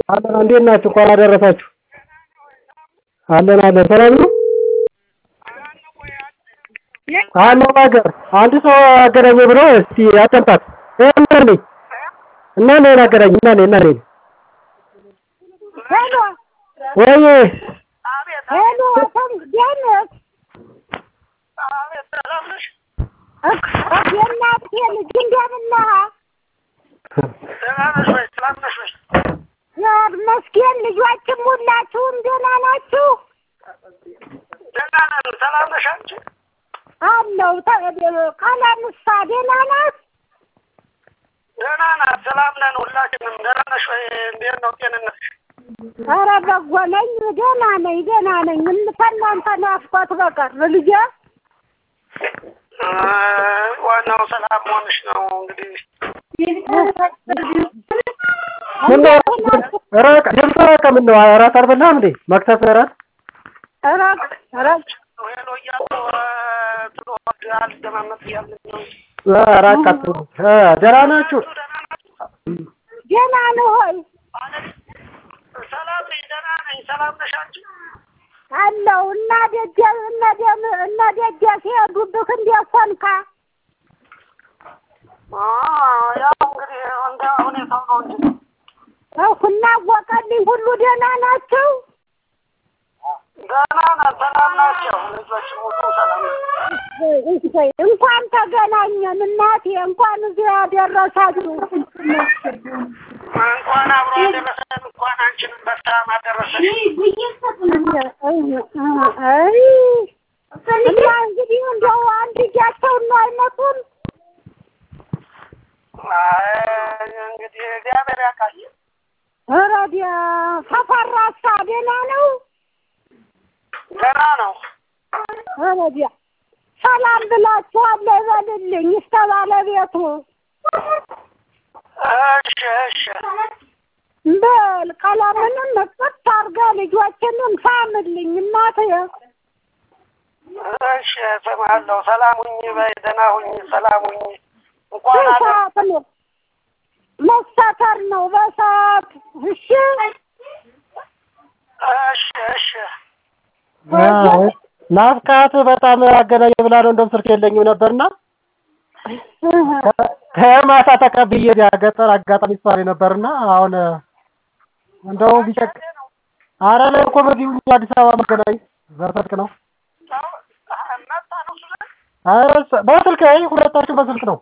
አለን እንዴት ናችሁ? እንኳን አደረሳችሁ። አለን አለን ሰላም ነው አለው ነገር አንድ ሰው አገናኘ ብሎ እስቲ አጠምጣት እና ነኝ እና ነኝ አገናኝ እና ነኝ እና ነኝ ሄሎ ወይ ሄሎ ደህንነት የእናቴ ልጅ እንደምን ነህ? መስኪን ልጆችም ሁላችሁም ደህና ናችሁ? አለው ቀለምሳ ደህና ናት? ደህና ናት። ሰላም ነን ሁላችንም። ደህና ነሽ ወይ? እንዴት ነው ጤንነት? ኧረ በጎ ነኝ፣ ደህና ነኝ፣ ደህና ነኝ። ከእናንተ ናፍቆት በቀር ልጄ ዋናው ሰላም መሆንሽ ነው። እንግዲህ ምነው እራት ደምሰ ምን ነው እራት አልበላህም እንዴ? መክተፍ እራት እረቅ እረቅ ሄሎ እያሉ ትሎድ አልደማመጥ እያልን ነው። እራት ቀጥሉ እ ደህና ናችሁ? ደህና ነህ ሆይ? ሰላም ነኝ፣ ደህና ነኝ። ሰላም ነሽ አንቺ? አለው እና ደጀ እነ ደም እነ ደጀ ሲሄዱብህ እንዴት ሆንካ? ያው እንግዲህ እንደ ሁኔታው ነው እንጂ እሁና አወቀልኝ ሁሉ ደህና ናቸው? ደህና ነን፣ ሰላም ናቸው። ልጆች ሁሉ ሰላም ናቸው። እሰይ እንኳን ተገናኘን እናቴ፣ እንኳን እዚህ ያደረሳችሁ። እንኳን አብሮ አደረሰን። እንኳን አንቺንም በሰላም አደረሰሽ። አይ እና እንግዲህ እንደው አንድ እጃቸውን ነው አይመጡም? አይ እንግዲህ እግዚአብሔር ያውቃል። ኧረ ዲያ ተፈራሳ ደህና ነው? ደህና ነው። ኧረ ዲያ ሰላም ብላችኋል ይበልልኝ እስከ ባለቤቱ እሺ እሺ በል ቀለምንም እጥት አድርገህ ልጆችንም ሳምልኝ እናቴ። እሺ እሰማለሁ። ሰላም ሁኚ በይ፣ ደህና ሁኚ፣ ሰላም ሁኚ። እንኳን አደ በሰዓት ነው መሰተር ነው በሰዓት እሺ። እሺ እሺ አዎ ናፍቃት በጣም አገናኘ ብላ ነው እንደውም ስልክ የለኝም ነበርና ከማታ ተቀብዬ ገጠር አጋጣሚ ስፋሪ ነበርና አሁን እንደው ቢጨቅ አረ ላይ እኮ በዚሁ አዲስ አበባ መገናኝ ዘርፈቅ ነው። መጣ ነው እሱ ዘንድ? አረ በስልክ አይ ሁለታችን በስልክ ነው።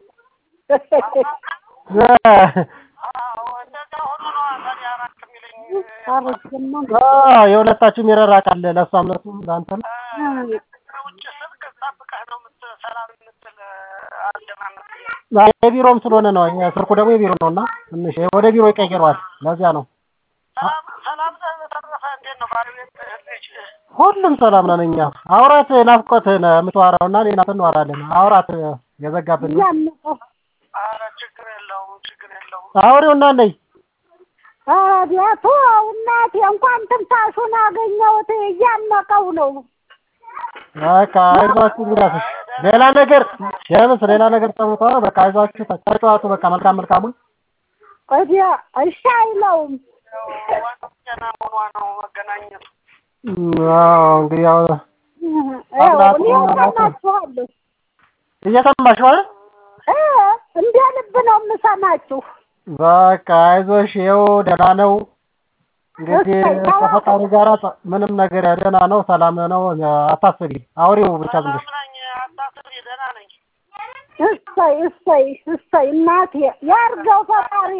አዎ እንደዚያ ሆኖ ነው ታዲያ እራት የሚለኝ አዎ የሁለታችሁም ይረራቃል። ለእሷም ለእሱም ለአንተም ውጭ ስልክ ጠብቀህ ነው የምት- ሰላም የምትል አልደማመጥ የቢሮም ስለሆነ ነው። ስልኩ ደግሞ የቢሮ ነው እና ትንሽ ወደ ቢሮ ይቀይረዋል። ለዚያ ነው። ሰላም ሰላም በተረፈ እንዴት ነው ባለቤት ልጅ ሁሉም ሰላም ነን እኛ። አውራት ናፍቆትህን የምትዋራው እና እኔ ናፍቆት እንዋራለን። አውራት የዘጋብን ነው። እያመቀው ኧረ ችግር የለውም ችግር የለውም አውሬው እና ነይ አቤቱ እናቴ እንኳን ትንፋሹን አገኘሁት እያመቀው ነው። በቃ አይዟችሁ እንግዳትሽ ሌላ ነገር ሸምስ ሌላ ነገር ጠምቶ በቃ አይዟችሁ ተጫዋቱ በቃ መልካም መልካሙን እዲያ እሺ አይለውም። ያው ዋናው ጤና መሆኗ ነው መገናኘቱ አዎ እንግዲህ ያው ይኸው እኔ እሰማችኋለሁ እየሰማሽ ማለት እ እንደ ልብ ነው የምሰማችሁ። በቃ አይዞሽ ይኸው ደህና ነው እንግዲህ ከፈጣሪ ጋር ምንም ነገር ደህና ነው ሰላም ነው አታስቢ አውሬው ብቻ ዝም ብለሽ ሰላም ነኝ አታስቢ ደህና ነኝ እሰይ እሰይ እሰይ እናቴ ያርገው ፈጣሪ።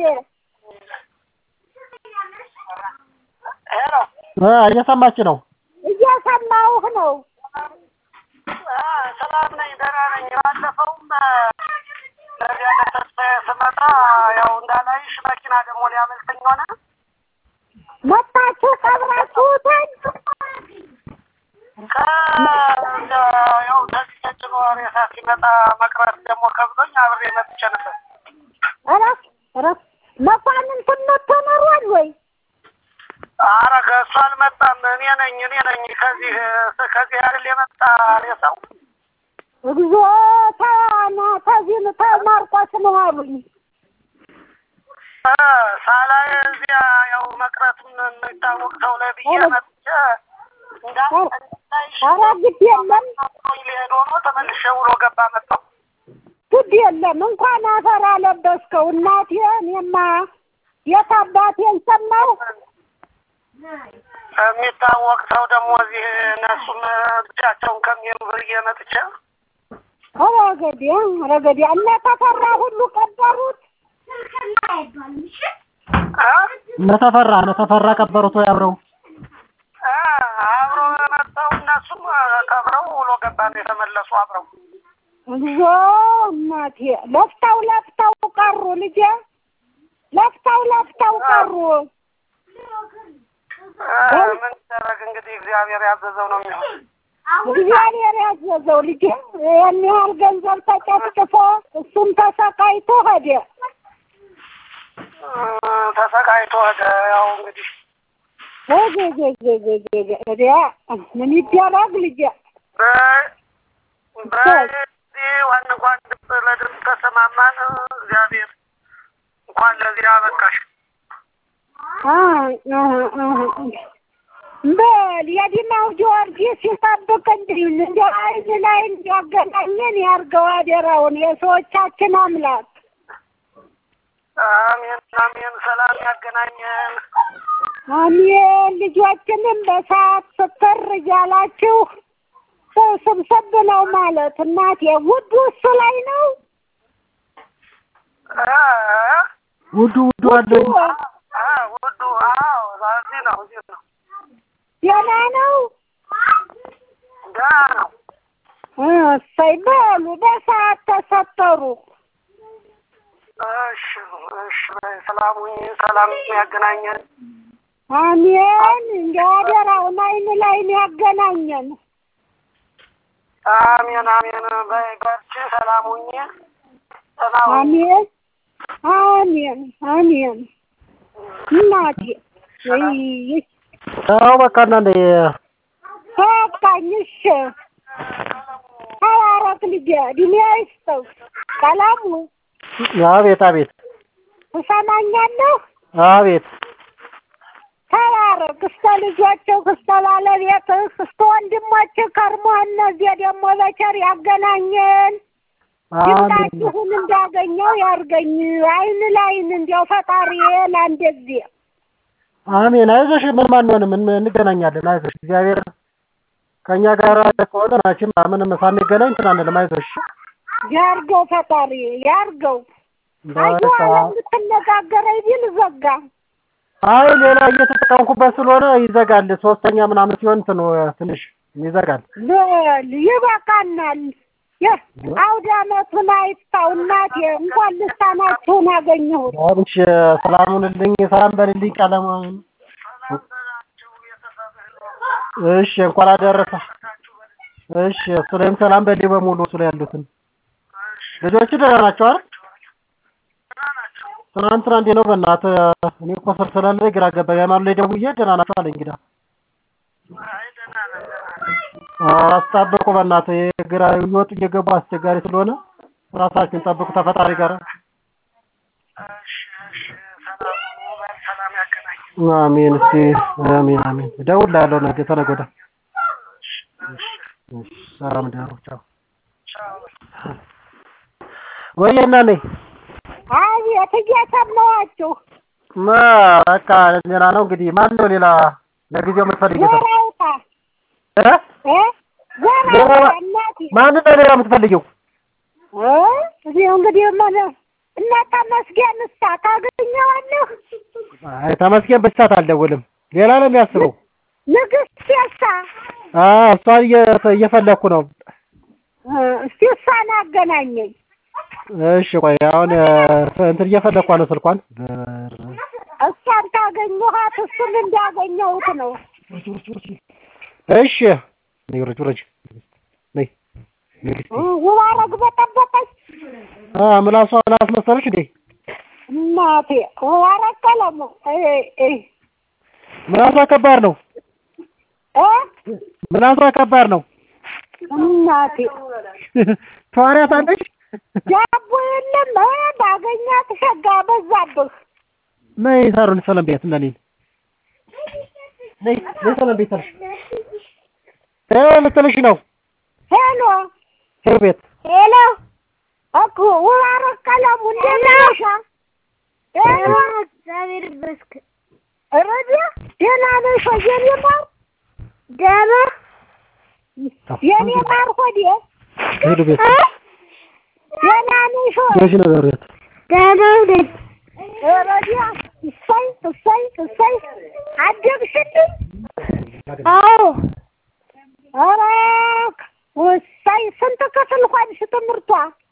ሄሎ እ እየሰማች ነው እየሰማሁህ ነው። ሰላም ነኝ ደህና ነኝ ባለፈውም ለዚያ ለተስፋዬ ስመጣ ያው እንዳላይሽ መኪና ደግሞ ሊያመልጠኝ ሆነ መጣችሁ ቀብራችሁትን? ያው ተዚህ ተጭኖ ሬሳ ሲመጣ መቅረት ደግሞ ከብዶኝ አብሬ መጥቼ ነበር እረፍ እረፍ። መኳንንትን መጥቶ ኖሯል ወይ? ኧረ ከእሱ አልመጣም እኔ ነኝ እኔ ነኝ ከዚህ ከዚህ አይደል የመጣ ሬሳው እግዚኦ ተና ተዚህ ተማርቆስ ነው አሉኝ። ሳላይ እዚያ ያው መቅረቱን የሚታወቅ ሰው ላይ ብዬ መጥቼ እንዳይሽ ኧረ ግድ የለም ሊሄድ ሆኖ ተመልሼ ውሎ ገባ መጣሁ። ግድ የለም እንኳን አፈር አለበስከው እናቴ። እኔማ የት አባቴን ሰማሁ። የሚታወቅ ሰው ደግሞ እዚህ እነሱም ብቻቸውን ከሚሄዱ ብዬ መጥቼ ረገዴ ረገዴ እነ ተፈራ ሁሉ ቀበሩት። እ? እነ ተፈራ እነ ተፈራ ቀበሩት ወይ አብረው እ፣ አብሮ መጥተው እነሱም ከብረው ውሎ ገባ ነው የተመለሱ አብረው እግዚኦ እናቴ ለፍተው ለፍተው ቀሩ ልጄ ለፍተው ለፍተው ቀሩ። እ፣ ምን ይደረግ እንግዲህ እግዚአብሔር ያዘዘው ነው የሚሆን። እግዚአብሔር ያዘዘው ልጄ ይህን ያህል ገንዘብ ተጨፍጭፎ እሱም ተሰቃይቶ ሄደ። እ፣ ተሰቃይቶ ሄደ። ያው እንግዲህ እዲያ ምን ይደረግ ልጄ በ- በዚህ ዋን እንኳን ድምፅ ለድምፅ ተሰማማን። እግዚአብሔር እንኳን ለዚህ አበቃሽ። በል የዲማው ጊዮርጊስ ሲጠብቅ እንዲህ እንደ አይን ላይ እንዲያገናኘን ያርገው አደራውን የሰዎቻችን አምላክ አሜን አሜን። ሰላም ያገናኘን። አሜን። ልጆችንም በሰዓት ስትር እያላችሁ ስብስብ ነው ማለት እናቴ። ውዱ እሱ ላይ ነው እ፣ ውዱ ውዱ አለ እ፣ ውዱ አዎ፣ እዚህ ነው እዚህ ነው። ደህና ነው። ደህና ነው። እሰይ በሉ በሰዓት ተሰጠሩ። እሺ እሺ። በይ ሰላም ሁኚ። ሰላም ያገናኘን። አሜን። እንደ አደራውን አይን ላይን ያገናኘን። አሜን አሜን። በይ በርቺ። ሰላም ሁኚ። ደህና ሁኚ። አሜን አሜን አሜን። እናቴ ወይ አዎ በቃ እናንተ በቃኝ። እሺ ተባረክ ልጄ፣ እድሜ ይስጠው። ቀለሙ አቤት አቤት ትሰማኛለህ? አቤት ተባረክ እስከ ልጆችህ እስከ ባለቤትህ እስከ ወንድሞችህ ከርሞ እነዚህ ደግሞ በቸር ያገናኘን። አሜን ድምጣችሁን እንዳገኘው ያርገኝ። አይን ላይን እንዲያው ፈጣሪ ለአንድ ጊዜ አሜን። አይዞሽ ምንም አንሆንም፣ እን- እንገናኛለን። አይዞሽ እግዚአብሔር ከእኛ ጋር ከሆነ ናችን ምንም ሳንገናኝ እንትን አንልም። አይዞሽ ያርገው ፈጣሪ ያርገው። አዩ በቃ አለ የምትነጋገረኝ ቢል ዘጋ። አይ ሌላ እየተጠቀምኩበት ስለሆነ ይዘጋል። ሶስተኛ ምናምን ሲሆን እንትኑ ትንሽ ይዘጋል። በል ይበቃናል። የ- አውደ ዓመቱን አይፍታው እናቴ። እንኳን ልሳናችሁን አገኘሁት። አብሽ ሰላም ሁንልኝ፣ ሰላም በልልኝ ቀለማ። እሺ እንኳን አደረሰ። እሺ እሱ ላይም ሰላም በልኝ በሙሉ እሱ ላይ ያሉትን ልጆች ደህና ናቸው አይደል? ትናንትና እንዴት ነው በእናትህ እኔ እኮ ስር ስላለ ግራ ገባኝ። ሃይማኖት ላይ ደውዬ ደህና ናቸው አለኝ። እንግዳ አይ ደህና ነን፣ ደህና ነን። አስጠብቁ በእናትህ የግራ እየወጡ እየገቡ አስቸጋሪ ስለሆነ ራሳችሁን ጠብቁ ተፈጣሪ ጋር እሺ እሺ። ሰላም ሁኑ። በል ሰላም ያገናኘን። አሜን። እስቲ አሜን አሜን። እደውልልሃለሁ ነገ ተነገ ወዲያ። እሺ፣ ሰላም ደሩ። ቻው። ቻው። ወይዬ እና ነኝ አቤት እየሰማኋችሁ ማ በቃ ሌላ ነው እንግዲህ። ማን ነው ሌላ ለጊዜው የምትፈልጊው ሰው? ወራውታ እ? እ ወራውታ እናቴ ማን ነው ሌላ የምትፈልጊው? እ እዚህ እንግዲህ ምን እና ተመስገን እሳ ታገኘዋለህ? አይ ተመስገን በሳት አልደውልም። ሌላ ነው የሚያስበው። ንግስት የሳ አ እሷን እየ- እየፈለኩ ነው። እ እስቲ እሷን አገናኘኝ። እሺ ቆይ አሁን እ፣ እንትን እየፈለኳ ነው ስልኳን። እሷን ታገኘኋት እሱን እንዳገኘሁት ነው። እሺ ነይ ውረጅ ውረጅ ነይ ነይ እስኪ። እ ውባረግ በጠበጠች አ ምላሷን አስመሰለች እንዴ? እናቴ ውባረግ ቀለሙ እ እ ምላሷ ከባድ ነው። እ ምላሷ ከባድ ነው። እናቴ ተዋሪያታለች። ዳቦ የለም እ ባገኛት ሸጋ በዛብህ ነይ ሳሩን ሰላም ቤት እና እኔን ነይ ነይ ሰላም ቤት አልሽ እ ልትልሽ ነው ሄሎ ሄሎ ቤት ሄሎ እኮ ውባረክ ቀለሙ እንደምን ነሽ? ሄሎ እግዚአብሔር ይመስገን። ረዲያ ደህና ነሽ ወይ የኔ ማር? ደህና የኔ ማር ሆዴ ሄሎ ቤት ደህና ነሽ ወይ? መቼ ነው ዛሬ ደህና ነኝ። ረዲያ እሰይ እሰይ እሰይ አደግሽልኝ? አዎ ኧረ እሰይ ስንት ክፍል ሆንሽ ትምህርቷ?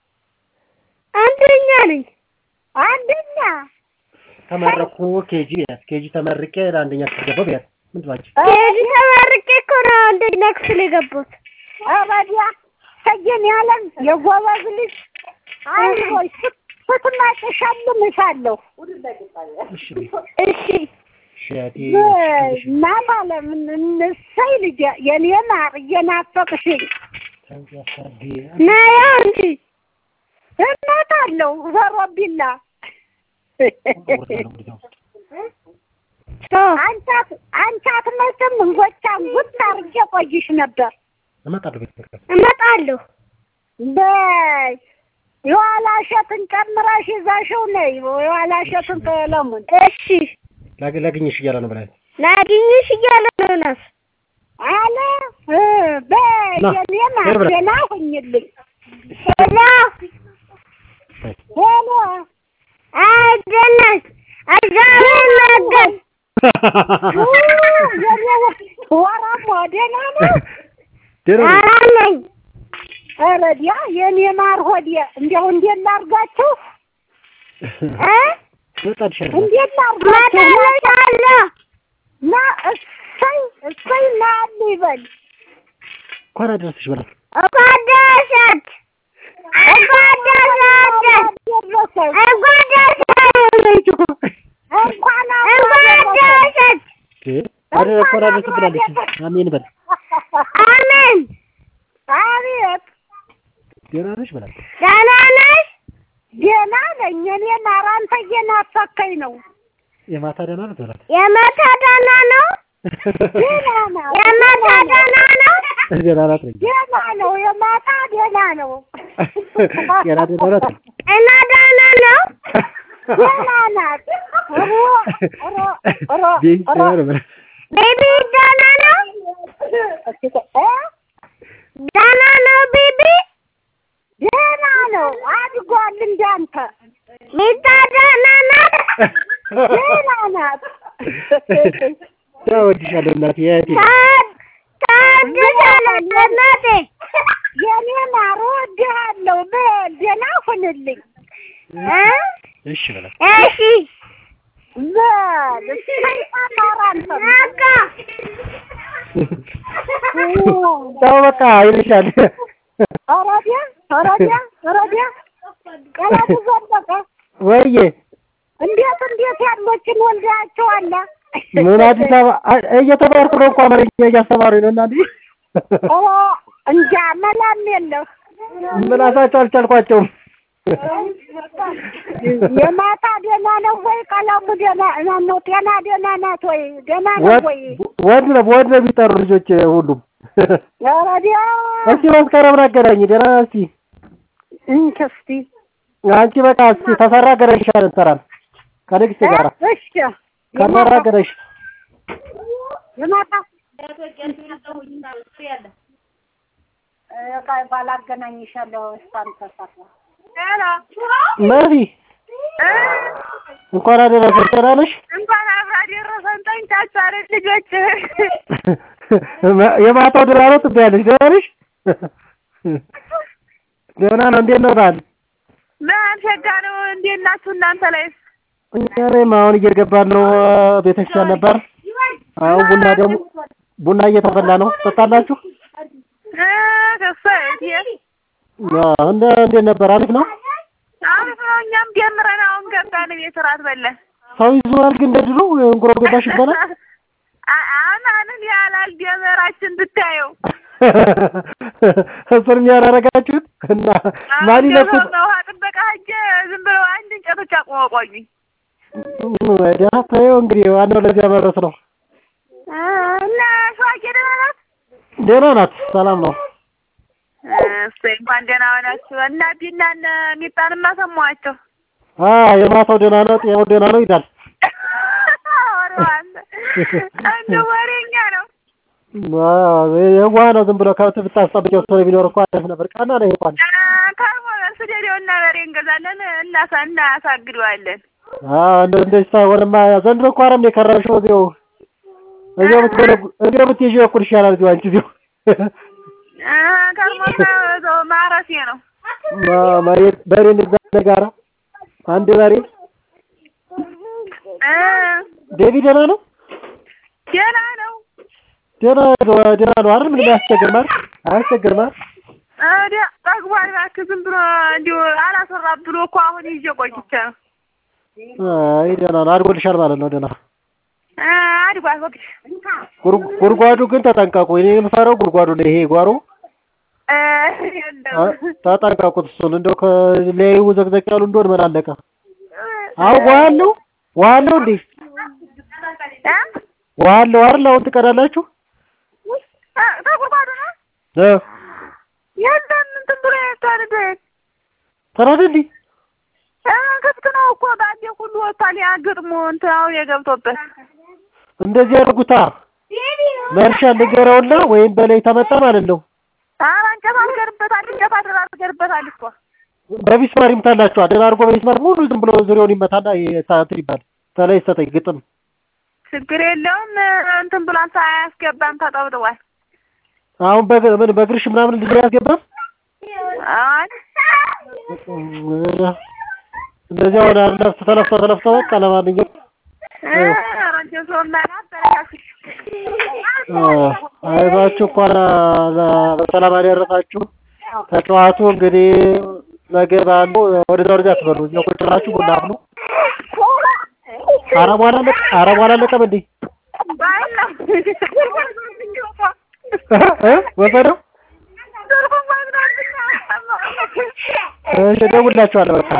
አንደኛ ነኝ። አንደኛ ተመረኩ ኬጂ ቤት ኬጂ ተመርቄ ለአንደኛ ክፍል ገባሁ ቤት ምን ትባች ኬጂ ተመርቄ እኮ ነው አንደኛ ክፍል የገባሁት። ረዲያ ሰየን ያለን የጎበዝ ልጅ አይዞሽ ስትመጪ እሸልምሻለሁ። እሺ ቤት እሺ እሺ አቴ እናት አለምን እንሰይ ልጄ የኔ ማር እየናፈቅሽኝ ነያ እንጂ እመጣለሁ ዘሮቢላ ቻው። አንቺ አት- አንቺ አትመጭም እንጎቻም ጉድ አድርጌ ቆይሽ ነበር። እመጣለሁ ቤት በቃ እመጣለሁ። በይ የኋላ እሸትን ጨምረሽ ይዘሽው ነይ። የኋላ እሸትን ቀለሙን እሺ ላግ- ላግኝሽ እያለ ነው ብላኝ ላግኝሽ እያለ ነው ናት። አለ እ፣ በይ ና፣ የኔ ማር ሄድ ብላ። ደህና ሁኝልኝ። ሄሎ ሄሎ አደነስ እግዚአብሔር ይመስገን። ኡ፣ የኔ ወራሞ ደህና ነው። ደህና ነኝ። ደህና ነኝ። ረዲያ የኔ ማር ሆዴ እንዲያው እንዴት ላድርጋችሁ? እ እመጣልሻለሁ እንዴት ላድርጋችሁ? እመጣልሻለሁ። ና እሰይ እሰይ ና ይበል እንኳን አደረስሽ በላት እንኳን ደረሰች። እንኳን ደረሰች። ደረሰሽ እንኳን ደረሰች። እንኳን እንኳን ደረሰች። አደ እንኳን አደረስሽ ብላለች አሜን በል አሜን። አቤት ደህና ነሽ በላት ደህና ነሽ? ደህና ነኝ እኔ ማር አንተ እየናፈከኝ ነው የማታ ደህና ናት በላት የማታ ደህና ነው? ደህና ነው የማታ ደህና ነው? ደህና ናት ነኝ ደህና ነው የማታ ደህና ነው ገና ደህና ናት እና ደህና ነው? ደህና ናት ሮ ሮ ሮ ቤት ደህና ነው በላት ቤቢ ደህና ነው? እ ደህና ነው ቤቢ? ደህና ነው አድጓል እንዳንተ ሚጣ ደህና ናት? ደህና ናት እወድሻለሁ እናቴ እህቴ ታ- ታድሳለች እናቴ። የኔ ማር እወድሃለሁ በል ደህና ሁንልኝ እ? እሺ በላት እሺ በል ሰይጣን ማር አንተ በቃ ተው በቃ ይልሻል አረዲያ አረዲያ አረዲያ ቀለሙ ዘለቀ ወይዬ እንዴት እንዴት ያሎችን ወልዳቸዋለ ምን አዲስ አበባ አ- እየተማርኩ ነው እኮ አማርኛ እያስተማሩኝ ነው እናንተ ኦ እንጃ መላም የለህ ምላሳቸው አልቻልኳቸውም የማታ ደህና ነው ወይ ቀለሙ ደህና ነው ጤና ደህና ናት ወይ ደህና ነው ወድ ወይ ወድ ነው ወድ ነው የሚጠሩ ልጆች ሁሉም አረዲያ እስኪ መስከረም አገናኝ ደህና ነህ እስኪ እንክ እስቲ አንቺ በቃ እስኪ ተሰራ ገረሽሻል እንሰራል ከንግስት ጋር እሺ ከሰራ ገረሽ የማታ ቃይ ባላገናኝሻለሁ እሷን ተሳፋ መሲ እንኳን አደረሰሽ ደህና ነሽ እንኳን አብራ ደረሰን ጠንቻቻለ ልጆች የማታው ደህና ነው ትባያለሽ ደህና ነሽ ደህና ነው እንዴት ነው በዓል በዓል ሸጋ ነው እንዴት ናችሁ እናንተ ላይ እኛ ላይም አሁን እየገባን ነው ቤተክርስቲያን ነበር አሁን ቡና ደግሞ ቡና እየተፈላ ነው ትጠጣላችሁ ከሰት አዎ፣ እንደ እንዴት ነበር አሪፍ ነው አሪፍ ነው እኛም ጀምረን አሁን ገባን ቤት እራት በለን ሰው ይዞራል ግን እንደ ድሮ እንጉሮ ገባሽ ይባላል አማንን ያላል ደመራችን ብታየው እሱን ያላረጋችሁት እና ማን ይለብስ ውሃ ጥበቃ ሂጅ ዝም ብለው አንድ እንጨቶች አቁመው ቆዩኝ ደህና ተይው እንግዲህ ዋናው ለዚያ መድረስ ነው። እና ሸዋቄ ደህና ናት? ደህና ናት፣ ሰላም ነው። እሰይ እንኳን ደህና ሆናችሁ። እና ቢና እነ ሚጣንማ ሰማኋቸው። አዎ የማታው ደህና ነው፣ ጤናው ደህና ነው ይላል። ወሬዋ አለ እንደ ወሬኛ ነው። የዋህ ነው። ዝም ብሎ ከብት ብታስጠብቂው ሰው ቢኖር እኮ አሪፍ ነበር። ቀና ነው ይሄ እንኳን ከርሞ ስደዴው እና በሬ እንገዛለን እናሳ እናሳግደዋለን። አዎ እንደ እንደዚህ ሳይሆንማ ዘንድሮ እኮ አረም ነው የከረምሽው። እዚያው እዚያው ብትገለጉ እዚያው ብትይዢው እኩል ይሻላል። እዚያው አንቺ እዚያው ከርሞ እዛው ማረሴ ነው። መሬት በሬ እንግዛ ጋራ አንድ በሬ ዴቢ ደህና ነው ደህና ነው። ደህና ነው ደህና ነው አይደል? ምንም አያስቸግርም አይደል? አያስቸግርም አይደል? ወዲያ ጠግቧል። እባክህ ዝም ብሎ እንዲሁ አላሰራም ብሎ እኮ አሁን ይዤ ቆይቼ ነው። አይ ደህና ነው አድጎልሻል ማለት ነው። ደህና አድጓል። ወግሽ ጉድጓዱ ግን ተጠንቀቁ። እኔ የምፈራው ጉድጓዱ ነው። ይሄ ጓሮ ተጠንቀቁት። እሱን እንደው ከላዩ ዘቅዘቅ ያሉ እንደሆነ ምን አለቀ። አሁን ውሃ አለው ውሃ አለው እንዴ? ውሃ አለው አይደል? አሁን ትቀዳላችሁ? ተጉድጓዱ ነው እ የለም እንትን ብሎ ያታልበ ተራደ እንዴ? ክፍት ነው እኮ ባንዴ ሁሉ ወጥቷል። ያ ግጥሙ እንትን አሁን የገብቶበት እንደዚህ ያደርጉታ መርሻ ንገረውና ወይም በላይ ተመጣ ማለት ነው። ኧረ እንጨት አልገርበታል። እንጨት አልገርበታል እኮ በሚስማር ይምታላችኋል። ደህና አድርጎ በሚስማር ሙሉ ዝም ብሎ ዙሪያውን ይመታና እንትን ይባል ተለይ ሰጠኝ ግጥም ችግር የለውም። እንትን ብሏን ሳያስገባም ተጠብጥቧል። አሁን በግ ምን በእግርሽ ምናምን ልጅ ያስገባም አይ እንደዚህ አሁን ለፍቶ ተለፍቶ ተለፍቶ በቃ ለማንኛውም ኧረ እንደው ሰው ማናት ተረጋግጥ አይዟችሁ እንኳን በሰላም አደረሳችሁ። ተጫዋቱ እንግዲህ ነገ ባሉ ወደዛ ወደዛ አትበሉ። እዚያው ቁጭ ብላችሁ ቡና አፍሉ። አረሟ አላለቀ አረሟ አላለቀም እንዴ? ወሰደው እሺ፣ እደውልላችኋለሁ በቃ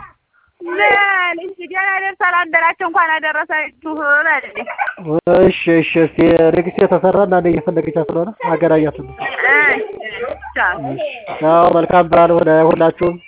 ገና ደርሳል አደራቸው እንኳን አደረሳችሁ በልልኝ። እሺ እሺ። እስኪ ንግስት የተሰራ እና እኔ እየፈለገቻት ስለሆነ አገናኛት። እሺ ቻው። ያው መልካም በዓል ሆነ ሁላችሁም።